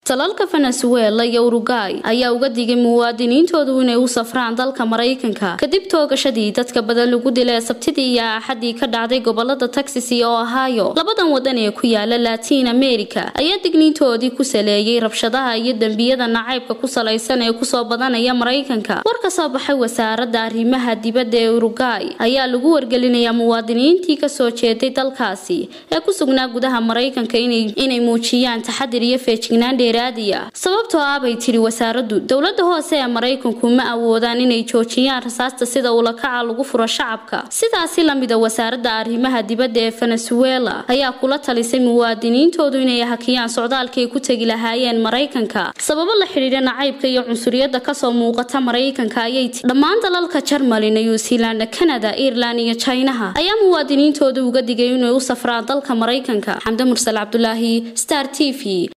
dalalka venezuela iyo urugay ayaa uga digay muwaadiniintoodu inay u safraan dalka maraykanka kadib toogashadii dadka badan lagu dilay sabtidii iyo axadii ka dhacday gobolada texas iyo ohio labadan wadan ee ku yaala latiin america ayaa digniintoodii ku saleeyay rabshadaha iyo dembiyada nacaybka ku salaysan ee kusoo badanaya maraykanka war ka soo baxay wasaarada arrimaha dibadda ee urugay ayaa lagu wargelinayaa muwaadiniintii kasoo jeeday dalkaasi ee ku sugnaa gudaha maraykanka inay muujiyaan taxadir iyo feejignaan dheeraadiya sababtoo ah bay tiri wasaaradu dowlada hoose ee maraykanku ma awoodaan inay joojiyaan rasaasta sida ulakaca lagu furo shacabka sidaasi lamida wasaarada arrimaha dibadda ee venezuela ayaa kula talisay muwaadiniintoodu inay hakiyaan socdaalkaay ku tegi lahaayeen maraykanka sababo la xidhiidha nacaybka iyo cunsuriyada kasoo muuqata maraykanka ayay ti dhammaan dalalka jarmali new zealand canada ireland iyo jinaha ayaa muwaadiniintooda uga digay inay u safraan dalka maraykanka xamde mursal cabdulaahi star t v